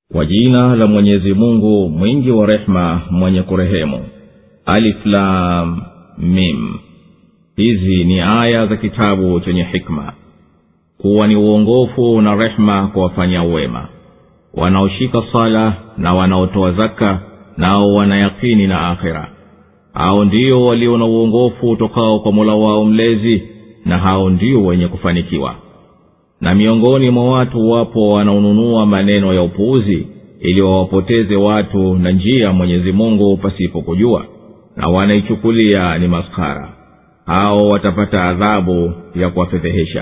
kwa jina la mwenyezi mungu mwingi wa rehema mwenye kurehemu aliflam mim hizi ni aya za kitabu chenye hikma kuwa ni uongofu na rehema kwa wafanya wema wanaoshika sala na wanaotoa zaka nao wanayakini na akhira hao ndio walio na uongofu utokao kwa mola wao mlezi na hao ndio wenye kufanikiwa na miongoni mwa watu wapo wanaonunua maneno ya upuuzi ili wawapoteze watu na njia mwenyezi mungu pasipo kujua na wanaichukulia ni maskara hao watapata adhabu ya kuwafedhehesha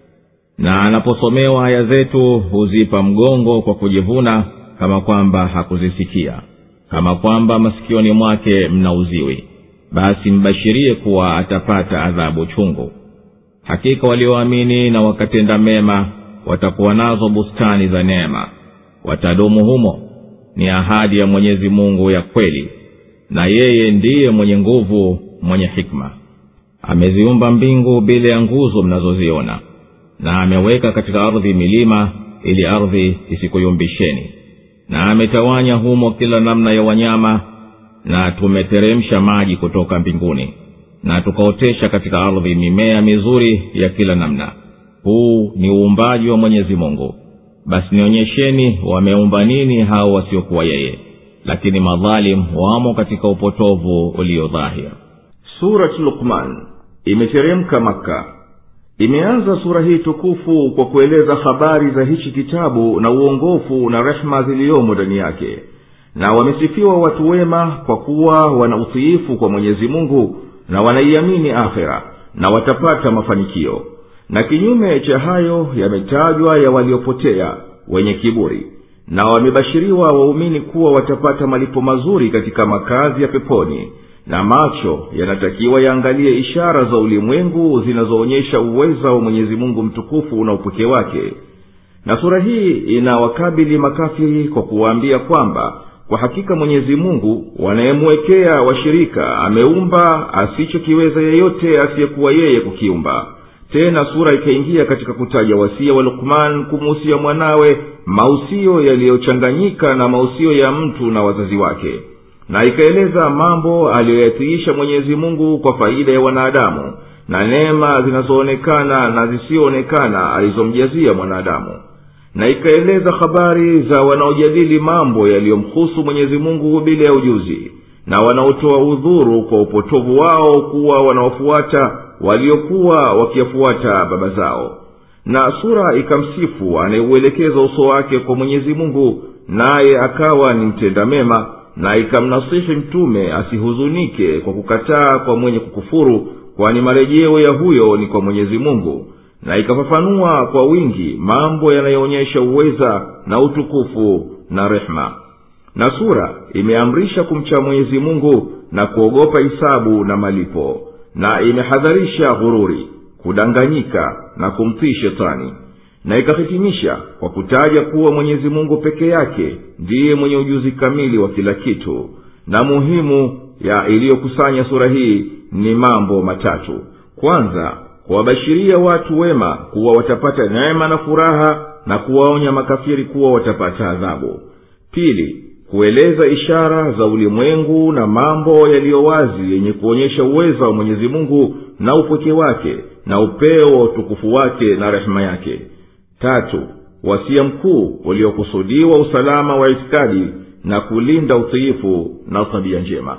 na anaposomewa aya zetu huzipa mgongo kwa kujivuna kama kwamba hakuzisikia kama kwamba masikioni mwake mna uziwi basi mbashirie kuwa atapata adhabu chungu hakika walioamini na wakatenda mema watakuwa nazo bustani za neema watadumu humo ni ahadi ya mwenyezi mungu ya kweli na yeye ndiye mwenye nguvu mwenye hikma ameziumba mbingu bila ya nguzo mnazoziona na ameweka katika ardhi milima ili ardhi isikuyumbisheni na ametawanya humo kila namna ya wanyama na tumeteremsha maji kutoka mbinguni na tukaotesha katika ardhi mimea mizuri ya kila namna huu ni uumbaji wa mwenyezi mungu basi nionyesheni wameumba nini hao wasiokuwa yeye lakini madhalim wamo katika upotovu ulio dhahir surat lukman imeteremka makka imeanza sura hii tukufu kwa kueleza habari za hichi kitabu na uongofu na rehma ziliyomo ndani yake na wamesifiwa watu wema kwa kuwa wana utiifu kwa mwenyezi mungu na wanaiamini akhira na watapata mafanikio na kinyume cha hayo yametajwa ya waliopotea wenye kiburi na wamebashiriwa waumini kuwa watapata malipo mazuri katika makazi ya peponi na macho yanatakiwa yaangalie ishara za ulimwengu zinazoonyesha uweza wa mwenyezi mungu mtukufu na upweke wake na sura hii inawakabili makafiri kwa kuwaambia kwamba kwa hakika mwenyezi mungu wanayemwekea washirika ameumba asichokiweza yeyote asiyekuwa yeye kukiumba tena sura ikaingia katika kutaja wasia wa lukman kumuhusia mwanawe mausio yaliyochanganyika na mausio ya mtu na wazazi wake na ikaeleza mambo aliyoyatiisha mwenyezi mungu kwa faida ya wanadamu na neema zinazoonekana na zisiyoonekana alizomjazia mwanadamu na ikaeleza habari za wanaojadili mambo yaliyomhusu mwenyezi mungu bila ya ujuzi na wanaotoa udhuru kwa upotovu wao kuwa wanaofuata waliokuwa wakiyafuata baba zao na sura ikamsifu anayeuelekeza uso wake kwa mwenyezi mungu naye akawa ni mtenda mema na ikamnasihi mtume asihuzunike kwa kukataa kwa mwenye kukufuru kwani marejeo ya huyo ni kwa mwenyezi mungu na ikafafanua kwa wingi mambo yanayoonyesha uweza na utukufu na rehma na sura imeamrisha kumcha mwenyezi mungu na kuogopa hisabu na malipo na imehadharisha ghururi kudanganyika na kumtii shetani na ikahitimisha kwa kutaja kuwa mwenyezi mungu peke yake ndiye mwenye ujuzi kamili wa kila kitu na muhimu ya iliyokusanya sura hii ni mambo matatu kwanza kuwabashiria watu wema kuwa watapata neema na furaha na kuwaonya makafiri kuwa watapata adhabu pili kueleza ishara za ulimwengu na mambo yaliyo wazi yenye kuonyesha uweza wa mwenyezi mungu na upweke wake na upeo wa utukufu wake na rehema yake tatu wasia mkuu uliokusudiwa usalama wa itikadi na kulinda utiifu na tabia njema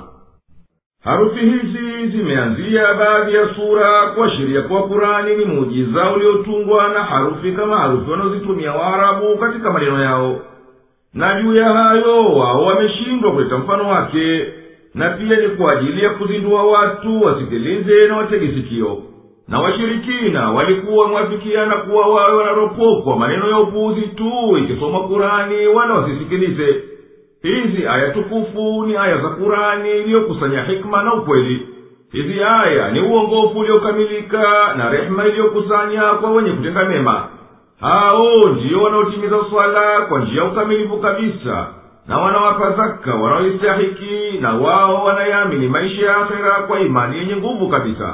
harufi hizi zimeanzia baadhi ya sura kuashiria kuwa kurani ni muujiza uliotungwa na harufi kama harufi wanaozitumia waarabu katika maneno yao na juu ya hayo wao wameshindwa kuleta mfano wake na pia ni kwa ajili ya kuzindua watu wasikilize na watege sikio na washirikina walikuwa wamewafikiana kuwa wawe wanaropokwa maneno ya upuuzi tu ikisoma kurani wala wasisikilize hizi aya tukufu ni aya za kurani iliyokusanya hikma na ukweli hizi aya ni uongofu uliokamilika na rehema iliyokusanya kwa wenye kutenda mema hao ndiyo wanaotimiza swala kwa njia ya ukamilifu kabisa na wanawapa zaka wanaoistahiki na wao wanayamini maisha ya akhera kwa imani yenye nguvu kabisa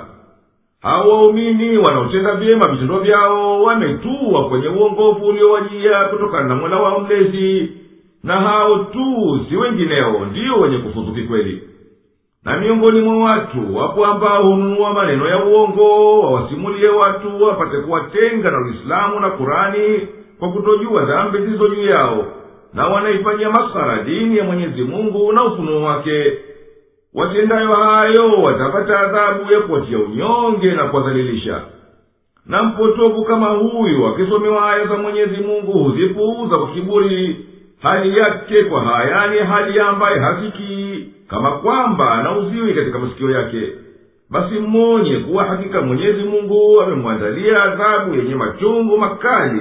hao waumini wanaotenda vyema vitendo vyao wametua kwenye uongofu uliowajia kutokana na mola wao mlezi na hao tu si wengineo ndiyo wenye kufuzu kikweli na miongoni mwa watu wapo ambao hununua maneno ya uongo wawasimulie watu wapate kuwatenga na uislamu na kurani kwa kutojua dhambi zilizo juu yao na wanaifanyia maskhara dini ya mwenyezi mungu na ufunuo wake watendayo hayo watapata adhabu ya kuwatia unyonge na kuwadhalilisha na mpotovu kama huyu akisomewa aya za mwenyezi mungu huzipuuza kwa kiburi hali yake kwa hayani hali ambaye hasikii kama kwamba anauziwi katika masikio yake basi mmonye kuwa hakika mwenyezi mungu amemwandalia adhabu yenye machungu makali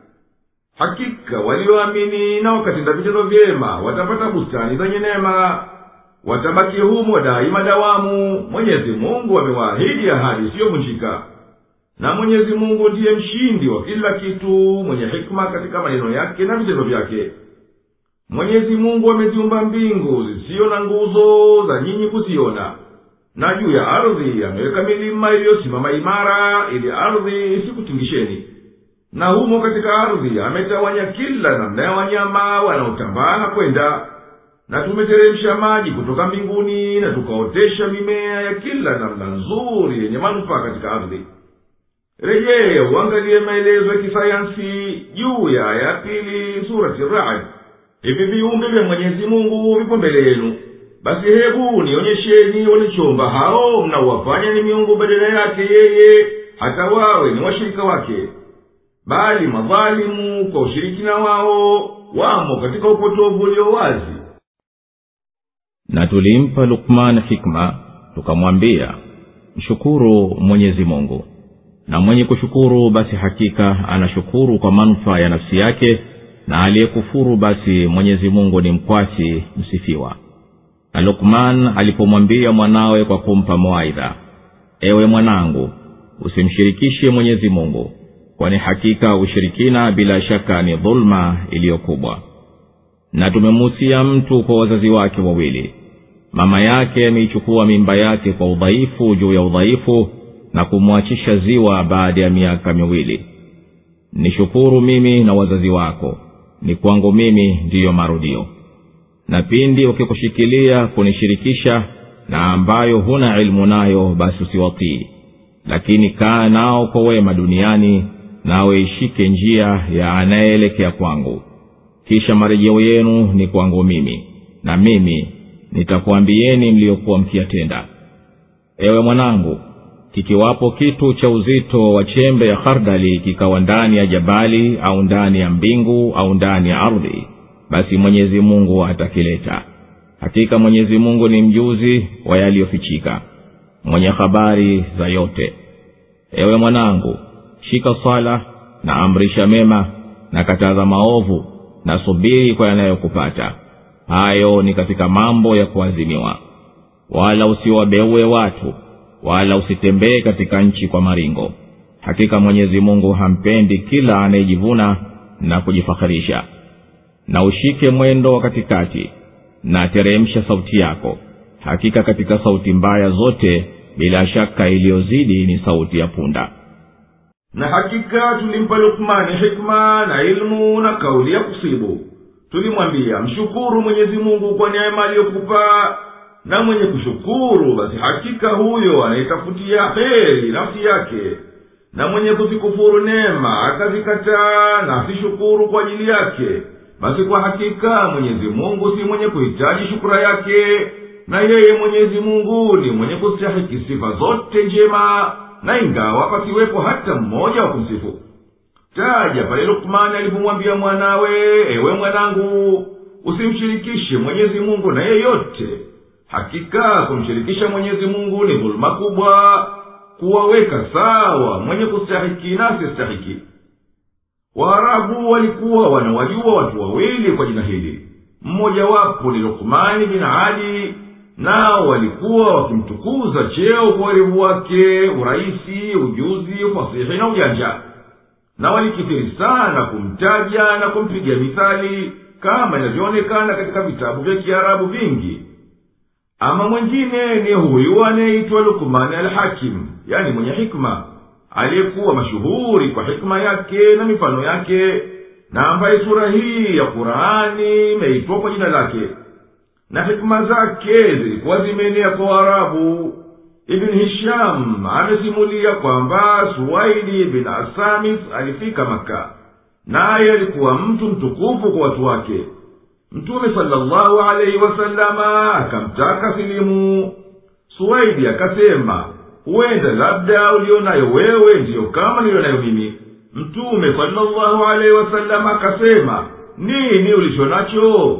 hakika walioamini na wakatenda vitendo vyema watapata bustani zenye neema watabaki humo daima dawamu mwenyezi mungu amewaahidi ahadi isiyovunjika na mwenyezi mungu ndiye mshindi wa kila kitu mwenye hikma katika maneno yake na vitendo vyake mwenyezi mungu ameziumba mbingu zisiyo na nguzo za nyinyi kuziona na juu ya ardhi ameweka milima iliyosimama imara ili ardhi isikutingisheni na humo katika ardhi ametawanya kila namna ya wanyama wanaotambaa na kwenda na tumeteremsha maji kutoka mbinguni na tukaotesha mimea ya kila namna nzuri yenye manufaa katika ardhi rejee uangalie maelezo ya kisayansi juu ya aya ya pili surati rad hivi viumbe vya mwenyezi mungu vipo mbele yenu basi hebu nionyesheni walichomba hao mnaowafanya ni miungu badala yake yeye hata wawe ni washirika wake bali madhalimu kwa ushirikina wao wamo katika upotovu ulio wazi na tulimpa lukman hikma tukamwambia mshukuru mwenyezi mungu na mwenye kushukuru basi hakika anashukuru kwa manufaa ya nafsi yake na aliyekufuru basi mwenyezi mungu ni mkwasi msifiwa na lukman alipomwambia mwanawe kwa kumpa mawaidha ewe mwanangu usimshirikishe mwenyezi mungu kwani hakika ushirikina bila shaka ni dhuluma iliyokubwa na tumemuhusia mtu kwa wazazi wake wawili mama yake ameichukua mimba yake kwa udhaifu juu ya udhaifu na kumwachisha ziwa baada ya miaka miwili nishukuru mimi na wazazi wako ni kwangu mimi ndiyo marudio na pindi wakikushikilia kunishirikisha na ambayo huna ilmu nayo basi usiwatii lakini kaa nao kwa wema duniani nawe ishike njia ya anayeelekea kwangu kisha marejeo yenu ni kwangu mimi na mimi nitakuambieni mliyokuwa mkiyatenda ewe mwanangu kikiwapo kitu cha uzito wa chembe ya khardali kikawa ndani ya jabali au ndani ya mbingu au ndani ya ardhi basi mwenyezi mungu atakileta hakika mwenyezi mungu ni mjuzi wa yaliyofichika mwenye habari za yote ewe mwanangu shika swala na amrisha mema na kataza maovu na subiri kwa yanayokupata hayo ni katika mambo ya kuazimiwa wala usiwabeue watu wala usitembee katika nchi kwa maringo hakika mwenyezi mungu hampendi kila anayejivuna na kujifaharisha na ushike mwendo wa katikati na teremsha sauti yako hakika katika sauti mbaya zote bila shaka iliyozidi ni sauti ya punda na hakika tulimpa lukmani hikma na ilmu na kauli ya kusibu tulimwambia mshukuru mwenyezi mungu kwa neema aliyokupa na mwenye kushukuru basi hakika huyo anaitafutia heri nafsi yake na mwenye kuzikufuru neema akazikataa na asishukuru kwa ajili yake basi kwa hakika mwenyezi mungu si mwenye kuhitaji shukura yake na yeye mwenyezi mungu ni mwenye kustahiki sifa zote njema na ingawa pasiwepo hata mmoja wa kumsifu taja pale lukmani alipomwambia mwanawe ewe mwanangu usimshirikishe mwenyezi mungu na yeyote hakika kumshirikisha mwenyezi mungu ni dhuluma kubwa kuwaweka sawa mwenye kustahiki na asiyestahiki waarabu walikuwa wanawajua watu wawili kwa jina hili mmojawapo ni lukmani bin adi nao walikuwa wakimtukuza cheo kwa werevu wake urahisi ujuzi ufasihi na ujanja na walikithiri sana kumtaja na kumpigia mithali kama inavyoonekana katika vitabu vya kiarabu vingi ama mwengine ni huyu anayeitwa lukmani alhakim yani mwenye hikma aliyekuwa mashuhuri kwa hikma yake na mifano yake na ambaye sura hii ya qurani imeitwa kwa jina lake na hikima zake zilikuwa zimeenea kwa waarabu ibn hisham amesimulia kwamba suwaidi bin asamit alifika maka naye alikuwa mtu mtukufu kwa watu wake mtume salllahu alaihi wasalama akamtaka silimu suwaidi akasema huenda labda ulionayo wewe ndiyo kama nilionayo mimi mtume salllahu alaihi wasalama akasema nini ulicho nacho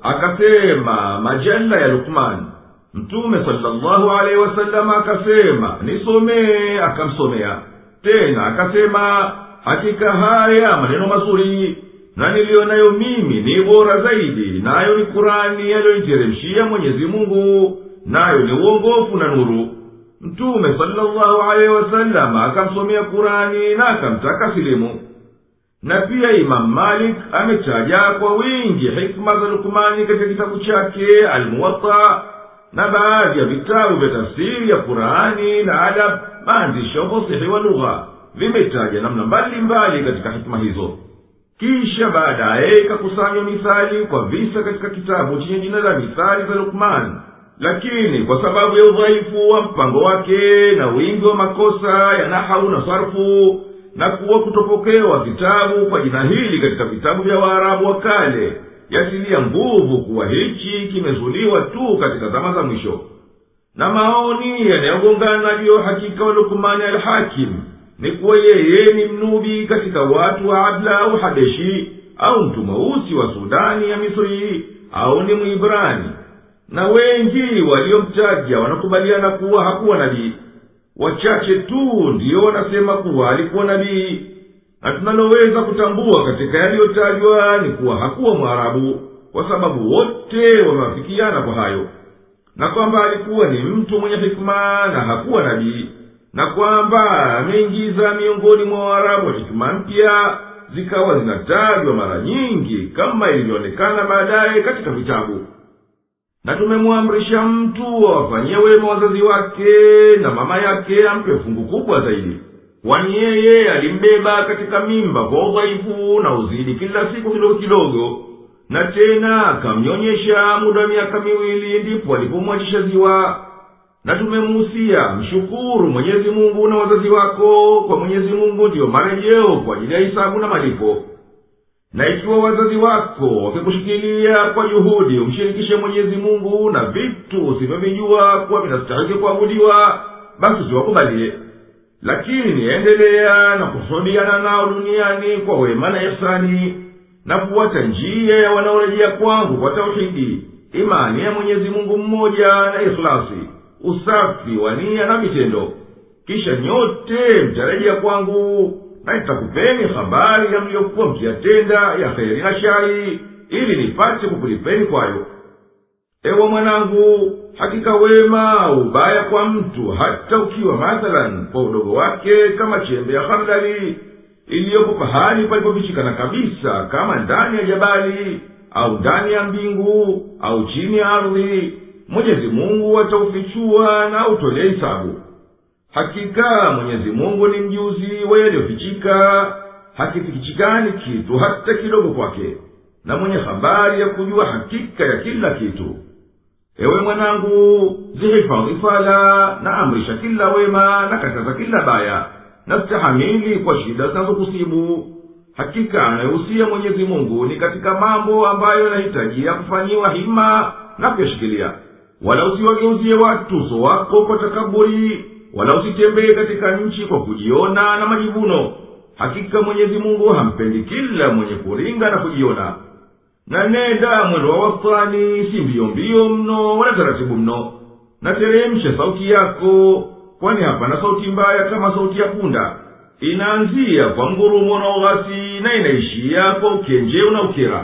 akasema majalla ya lukman mtume salllahu alaihi wasalama akasema nisomee akamsomea tena akasema hakika haya maneno mazuri na niliyo nayo mimi ni bora zaidi nayo ni kurani yaliyoiteremshia mwenyezi mungu nayo ni uongofu na nuru mtume salllahu alaihi wasalama akamsomea kurani na akamtaka silimu na pia imamu malik ametaja kwa wingi hikma za lukmani katika kitabu chake almuwatta na baadhi ya vitabu vya tafsiri ya qurani na adab maandishi ya ufasihi wa lugha vimetaja namna mbalimbali katika hikma hizo kisha baadaye ikakusanywa mithali kwa visa katika kitabu chenye jina la mithali za lukman lakini kwa sababu ya udhaifu wa mpango wake na wingi wa makosa ya nahau na sarfu na kuwa kutopokewa vitabu kwa jina hili katika vitabu vya waarabu wa kale yasilia nguvu kuwa hichi kimezuliwa tu katika zama za mwisho na maoni yanayogongana juu ya uhakika wa lukmani alhakim ni kuwa yeye ni mnubi katika watu wa abla au habeshi au mtu mweusi wa sudani ya misri au ni mwibrani na wengi waliomtaja wanakubaliana kuwa hakuwa nabii wachache tu ndiyo wanasema kuwa alikuwa nabii na tunaloweza kutambua katika yaliyotajwa ni kuwa hakuwa mwarabu kwa sababu wote wamewafikiana kwa hayo na kwamba alikuwa ni mtu mwenye hikima na hakuwa nabii na kwamba ameingiza miongoni mwa waarabu hikima mpya zikawa zinatajwa mara nyingi kama ilivyoonekana baadaye katika vitabu na tumemwamrisha mtu awafanyie wema wazazi wake na mama yake ampe fungu kubwa zaidi kwani yeye alimbeba katika mimba kwa udhaifu na uzidi kila siku kidogo kidogo na tena akamnyonyesha muda wa miaka miwili ndipo alipomwachisha ziwa na tumemuhusia mshukuru mwenyezi mungu na wazazi wako kwa mwenyezi mungu ndiyo marejeo kwa ajili ya hisabu na malipo na ikiwa wazazi wako wakikushikilia kwa juhudi umshirikishe mwenyezi mungu na vitu usivyovijua kuwa vinastahiki kuabudiwa basi usiwakubalie lakini endelea na kusudiana nao duniani kwa wema na ihsani na kuwata njia ya wanaorejea kwangu kwa tauhidi imani ya mwenyezi mungu mmoja na ikhlasi usafi wa nia na vitendo kisha nyote mtarejea kwangu na nitakupeni habari ya mliyokuwa mkiyatenda ya heri na shari ili nipate kukulipeni kwayo ewe mwanangu hakika wema ubaya kwa mtu hata ukiwa mathalan kwa udogo wake kama chembe ya hardali iliyopo pahali palipofichikana kabisa kama ndani ya jabali au ndani ya mbingu au chini ya ardhi mwenyezi mungu ataufichua na autolee hisabu hakika mwenyezi mungu ni mjuzi wa yaliyofichika hakifikichikani kitu hata kidogo kwake na mwenye habari ya kujua hakika ya kila kitu ewe mwanangu zihifadhi sala na amrisha kila wema na kataza kila baya na stahamili kwa shida zinazokusibu hakika anayehusia mwenyezi mungu ni katika mambo ambayo yanahitajia kufanyiwa hima na kuyashikilia wala usiwageuzie watu uso wako kwa takaburi wala usitembee katika nchi kwa kujiona na majivuno hakika mwenyezi mungu hampendi kila mwenye kuringa na kujiona na nenda mwendo wa wastani si mbio mbio mno wala taratibu mno na teremsha sauti yako kwani hapana sauti mbaya kama sauti ya punda inaanzia kwa ngurumo na ughasi na inaishia kwa ukenjeu na ukera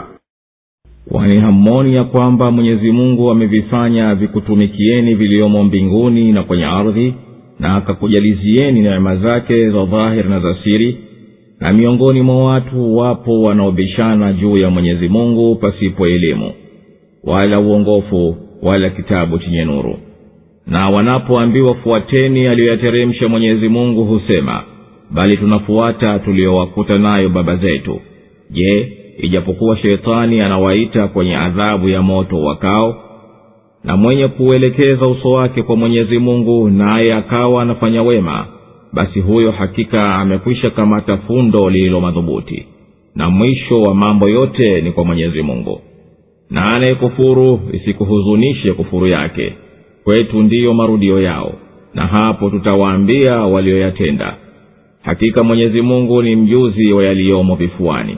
kwani hammoni ya kwamba mwenyezi mungu amevifanya vikutumikieni viliomo mbinguni na kwenye ardhi na akakujalizieni neema zake za dhahiri na za siri na miongoni mwa watu wapo wanaobishana juu ya mwenyezi mungu pasipo elimu wala uongofu wala kitabu chenye nuru na wanapoambiwa fuateni aliyoyateremsha mwenyezi mungu husema bali tunafuata tuliyowakuta nayo baba zetu je ijapokuwa sheitani anawaita kwenye adhabu ya moto wakao na mwenye kuuelekeza uso wake kwa mwenyezi mungu naye akawa anafanya wema basi huyo hakika amekwisha kamata fundo lililo madhubuti na mwisho wa mambo yote ni kwa mwenyezi mungu na anayekufuru isikuhuzunishe kufuru yake kwetu ndiyo marudio yao na hapo tutawaambia walioyatenda hakika mwenyezi mungu ni mjuzi wa yaliyomo vifuani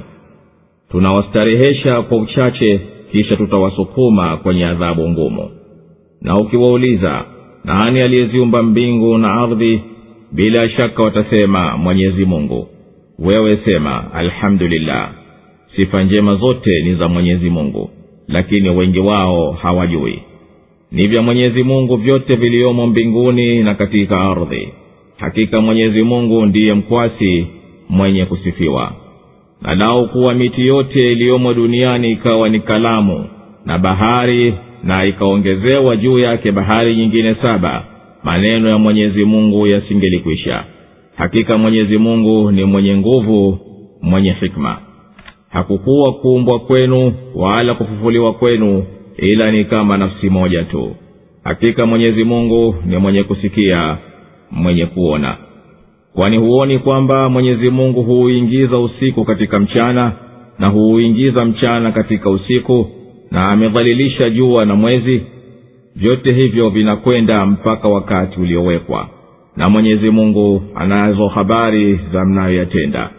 tunawastarehesha kwa uchache kisha tutawasukuma kwenye adhabu ngumu na ukiwauliza nani aliyeziumba mbingu na ardhi bila shaka watasema mwenyezi mungu wewe sema alhamdulillah sifa njema zote ni za mwenyezi mungu lakini wengi wao hawajui ni vya mwenyezi mungu vyote viliyomo mbinguni na katika ardhi hakika mwenyezi mungu ndiye mkwasi mwenye kusifiwa na lau kuwa miti yote iliyomo duniani ikawa ni kalamu na bahari na ikaongezewa juu yake bahari nyingine saba maneno ya mwenyezi mungu yasingelikwisha hakika mwenyezi mungu ni mwenye nguvu mwenye hikma hakukuwa kuumbwa kwenu wala kufufuliwa kwenu ila ni kama nafsi moja tu hakika mwenyezi mungu ni mwenye kusikia mwenye kuona kwani huoni kwamba mwenyezi mungu huuingiza usiku katika mchana na huuingiza mchana katika usiku na amedhalilisha jua na mwezi vyote hivyo vinakwenda mpaka wakati uliowekwa na mwenyezi mungu anazo habari za mnayoyatenda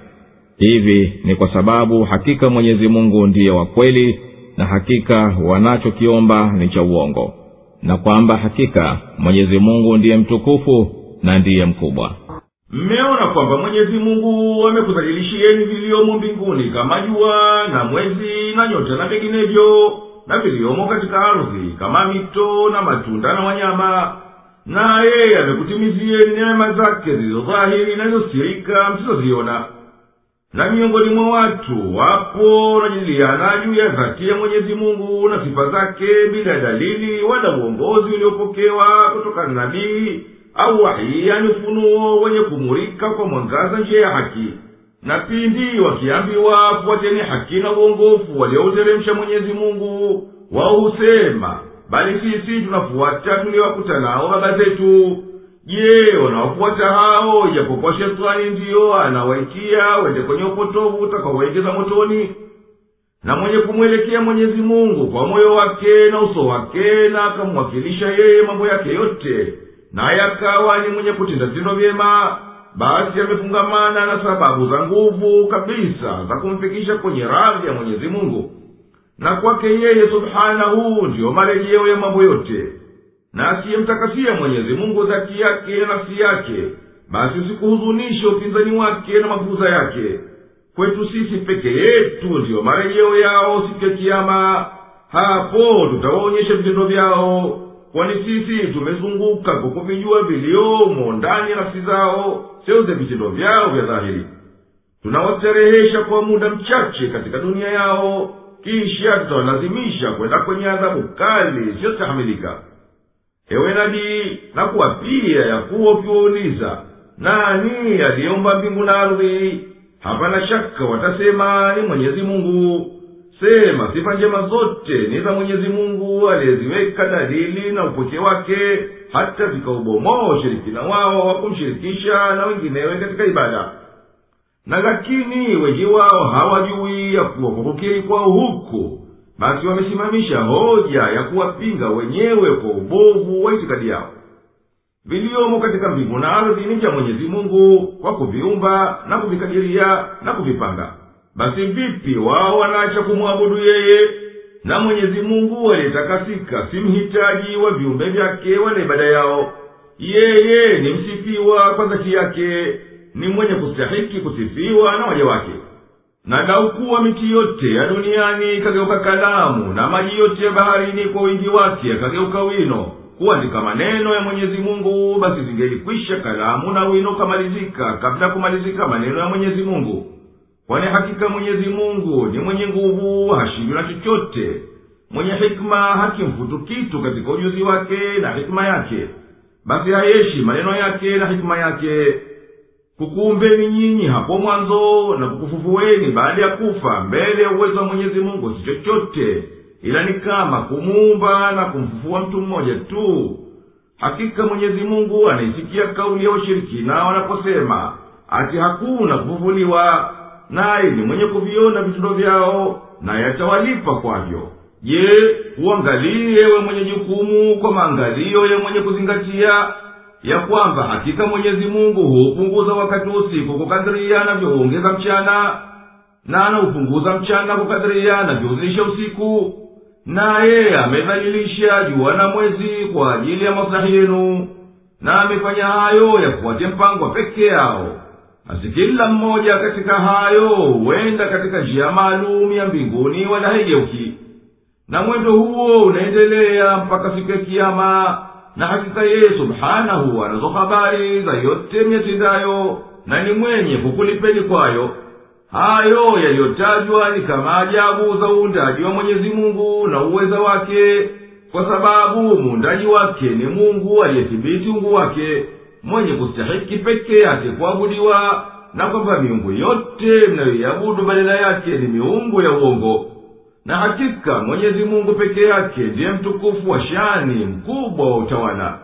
hivi ni kwa sababu hakika mwenyezi mungu ndiye wa kweli na hakika wanachokiomba ni cha uongo na kwamba hakika mwenyezi mungu ndiye mtukufu na ndiye mkubwa mmeona kwamba mwenyezi mungu amekudhalilishieni viliomo mbinguni kama jua na mwezi na nyota na vinginevyo na viliomo katika ardhi kama mito na matunda na wanyama naye amekutimizieni neema zake zilizodhahiri na zilizosirika msizoziona na miongoni mwa watu wapo wanajadiliana juu ya dhati ya mwenyezi mungu na sifa zake bila dalili wala uongozi uliopokewa kutoka na nabii au wahii yani ufunuo wenye kumurika kwa mwangaza njia ya haki na pindi wakiambiwa fuateni haki na uongofu waliouteremsha mwenyezi mungu wao husema bali sisi tunafuata tuliowakuta nao baba zetu je wanawafuata hao ijapokuwa shetani ndiyo anawaitia wende kwenye upotovu utakaowaingiza motoni na mwenye kumwelekea mwenyezi mungu kwa moyo wake na uso wake na akamwakilisha yeye mambo yake yote naye akawa ni mwenye kutenda vitendo vyema basi amefungamana na sababu za nguvu kabisa za kumfikisha kwenye radhi ya mwenyezi mungu na kwake yeye subhanahu ndiyo marejeo ya mambo yote na asiyemtakasia mwenyezi mungu dhati yake na nafsi yake basi usikuhuzunishe upinzani wake na mafuza yake kwetu sisi peke yetu ndiyo marejeo yao siku ya kiama hapo tutawaonyesha vitendo vyao kwani sisi tumezunguka kwa kuvijua viliomo ndani ya nafsi zao seuze vitendo vyao vya dhahiri tunawastarehesha kwa muda mchache katika dunia yao kisha tutawalazimisha kwenda kwenye adhabu kali isiyostahamilika ewe nabii na kuwapia ya kuwa ukiwauliza nani aliyeumba mbingu na ardhi hapana shaka watasema ni mwenyezi mungu sema sifa njema zote ni za mwenyezi mungu aliyeziweka dalili na upweke wake hata vikaubomoa ushirikina wao wa kumshirikisha na wenginewe katika ibada na lakini wengi wao hawajui ya kuwa kwa kukiri kwao huku basi wamesimamisha hoja ya kuwapinga wenyewe kwa ubovu wa itikadi yao viliomo katika mbingu na ardhi ni vya mwenyezi mungu kwa kuviumba na kuvikadiria na kuvipanga basi vipi wao wanaacha kumwabudu yeye na mwenyezi mungu aliyetakasika si mhitaji wa viumbe vyake wala ibada yao yeye ni msifiwa kwa dhati yake ni mwenye kustahiki kusifiwa na waja wake na laukuwa miti yote ya duniani ikageuka kalamu na maji yote ya baharini kwa wingi wake yakageuka wino kuandika maneno ya mwenyezi mungu basi zingelikwisha kalamu na wino ukamalizika kabla ya kumalizika maneno ya mwenyezi mungu kwani hakika mwenyezi mungu ni mwenye nguvu hashindwi na chochote mwenye hikma hakimfutu kitu katika ujuzi wake na hikma yake basi hayeshi maneno yake na hikma yake kukuumbeni nyinyi hapo mwanzo na kukufufueni baada ya kufa mbele ya uwezo wa mwenyezi mungu si chochote ila ni kama kumuumba na kumfufua mtu mmoja tu hakika mwenyezi mungu anaisikia kauli ya washirikina wanaposema ati hakuna kufufuliwa naye ni mwenye kuviona vitendo vyao naye atawalipa kwavyo je uangalie we mwenye jukumu kwa maangalio ya mwenye kuzingatia ya kwamba hakika mwenyezi mungu huupunguza wakati usiku kukadhiria navyohuongeza mchana na anaupunguza mchana kukadhiria navyouzidisha usiku naye amedhalilisha jua na mwezi kwa ajili ya maslahi yenu na amefanya hayo yafuate mpango wa peke yao basi kila mmoja katika hayo huenda katika njia maalum ya mbinguni wala haigeuki na mwendo huo unaendelea mpaka siku ya kiama na hakika yeye subhanahu anazo habari za yote myatendayo na ni mwenye kukulipeni kwayo hayo yaliyotajwa ni kama ajabu za uundaji wa mwenyezi mungu na uweza wake kwa sababu muundaji wake ni mungu aliyethibiti ungu wake mwenye kustahiki peke yake kuabudiwa na kwamba miungu yote mnayoiabudu badala yake ni miungu ya uongo na hakika mwenyezi mungu peke yake ndiye mtukufu wa shani mkubwa wa utawala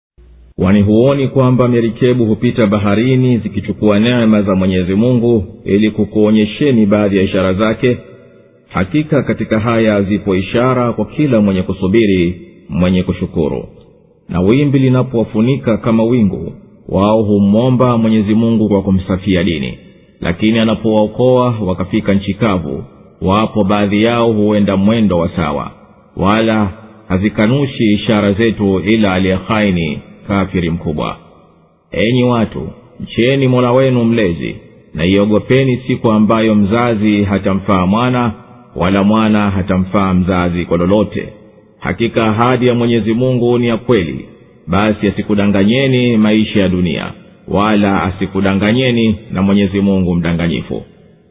wani huoni kwamba merikebu hupita baharini zikichukua neema za mwenyezi mungu ili kukuonyesheni baadhi ya ishara zake hakika katika haya zipo ishara kwa kila mwenye kusubiri mwenye kushukuru na wimbi linapowafunika kama wingu wao humwomba mwenyezi mungu kwa kumsafia dini lakini anapowaokoa wakafika nchi kavu wapo baadhi yao huenda mwendo wa sawa wala hazikanushi ishara zetu ila aliyehaini kafiri mkubwa enyi watu mcheni mola wenu mlezi na iogopeni siku ambayo mzazi hatamfaa mwana wala mwana hatamfaa mzazi kwa lolote hakika ahadi ya mwenyezi mungu ni ya kweli basi asikudanganyeni maisha ya dunia wala asikudanganyeni na mwenyezi mungu mdanganyifu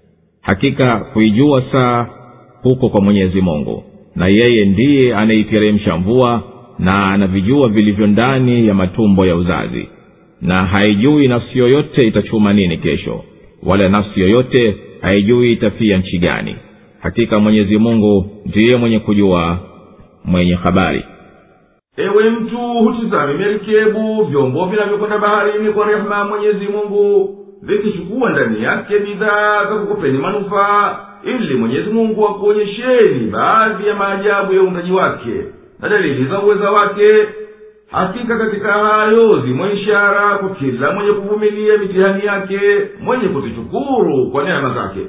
hakika kuijua saa huko kwa mwenyezi mungu na yeye ndiye anaiteremsha mvua na anavijua vilivyo ndani ya matumbo ya uzazi na haijui nafsi yoyote itachuma nini kesho wala nafsi yoyote haijui itafia nchi gani hakika mwenyezi mungu ndiye mwenye kujua mwenye habari ewe mtu hutizame merikebu vyombo vinavyokwenda baharini kwa rehema ya mwenyezi mungu vikichukua ndani yake bidhaa za kukupeni manufaa ili mwenyezi mungu akuonyesheni baadhi ya maajabu ya uundaji wake na dalili za uweza wake hakika katika hayo zimo ishara kwa kila mwenye kuvumilia mitihani yake mwenye kuzishukuru kwa neema zake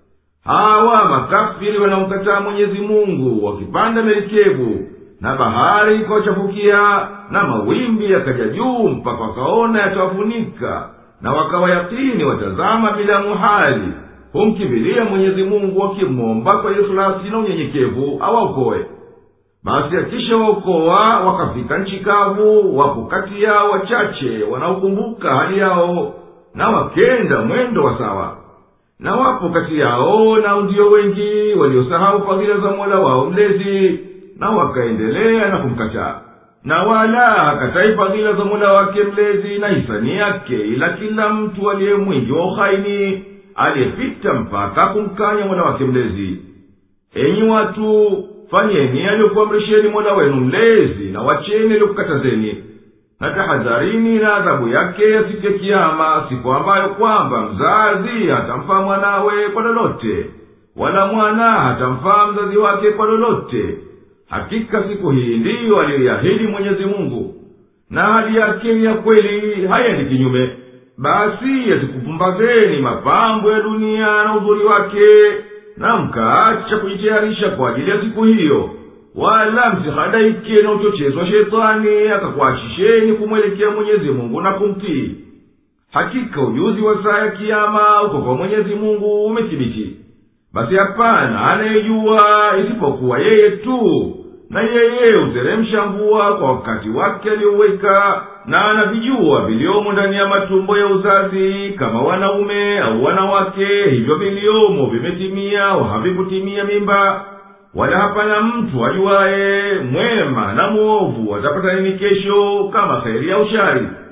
hawa makafiri wanaomkataa mwenyezi mungu wakipanda merikebu na bahari ikawachafukia na mawimbi yakaja juu mpaka wakaona yatawafunika na wakawa yakini watazama bila muhali humkimbilia mwenyezi mungu wakimwomba kwa ikhlasi na unyenyekevu awaokoe basi akisha waokoa wakafika nchi kavu wapo kati yao wachache wanaokumbuka hali yao na wakenda mwendo wa sawa na wapo kati yao nao ndiyo wengi waliosahau fadhila za mola wao mlezi na wakaendelea na kumkataa na wala hakatai fadhila za mola wake mlezi na hisani yake ila kila mtu aliye mwingi wa uhaini aliyepita mpaka kumkanya mola wake mlezi enyi watu fanyeni aliyokuamrisheni mola wenu mlezi na wacheni aliyokukatazeni na tahadharini na adhabu yake ya siku ya kiama siku ambayo kwamba mzazi hatamfaa mwanawe kwa lolote wala mwana hatamfaa mzazi wake kwa lolote hakika siku hii ndiyo aliyoiahidi mwenyezi mungu na hali yake ni ya kweli hayendi kinyume basi yasikupumbazeni mapambo ya dunia na uzuri wake na mkaacha kujitayarisha kwa ajili ya siku hiyo wala msihadaike na uchochezi wa shetani akakuachisheni kumwelekea mwenyezi mungu na kumtii hakika ujuzi wa saa ya kiama uko kwa mwenyezi mungu umethibiti basi hapana anayejua isipokuwa yeye tu na yeye huteremsha mvua kwa wakati wake aliyoweka na anavijua viliomo ndani ya matumbo ya uzazi kama wanaume au wanawake hivyo viliomo vimetimia au havikutimia mimba wala hapana mtu ajuwaye mwema na mwovu atapata nini kesho kama kheri au shari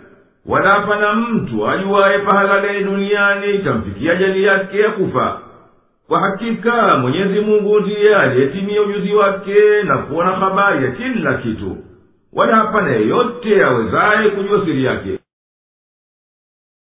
wala hapana mtu ajuwaye pahala gani duniani itamfikia jali yake ya kufa kwa hakika mwenyezi mungu ndiye aliyetimia ujuzi wake na kuona habari ya kila kitu wala hapana yeyote awezaye kujua siri yake